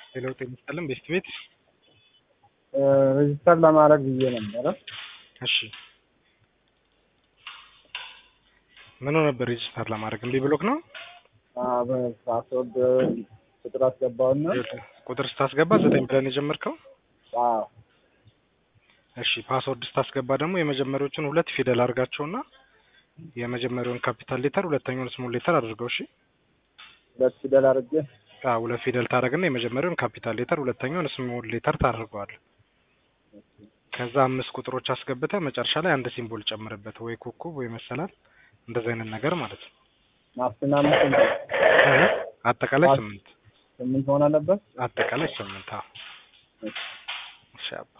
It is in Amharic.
ሌላው ጤና ይስጥልን ቤስት ቤት ሬጅስተር ለማድረግ ብዬ ነበረ። እሺ ምኑ ነበር ሬጅስተር ለማድረግ እምቢ ብሎክ ነው? በፓስወርድ ቁጥር አስገባውና ቁጥር ስታስገባ ዘጠኝ ብለን የጀመርከው አዎ እሺ ፓስወርድ ስታስገባ ደግሞ የመጀመሪያዎቹን ሁለት ፊደል አድርጋቸውና የመጀመሪያውን ካፒታል ሌተር ሁለተኛውን ስሞል ሌተር አድርገው። እሺ ሁለት ፊደል አድርጌ አዎ ሁለት ፊደል ታደርግና የመጀመሪያውን ካፒታል ሌተር ሁለተኛውን ስሞል ሌተር ታደርገዋለህ። ከዛ አምስት ቁጥሮች አስገብተህ መጨረሻ ላይ አንድ ሲምቦል ጨምርበት፣ ወይ ኮከብ ወይ መሰላል እንደዚህ አይነት ነገር ማለት ነው። ማስና አምስት ስንት? አጠቃላይ ስምንት ስምንት መሆን አለበት። አጠቃላይ ስምንት። አዎ እሺ አባ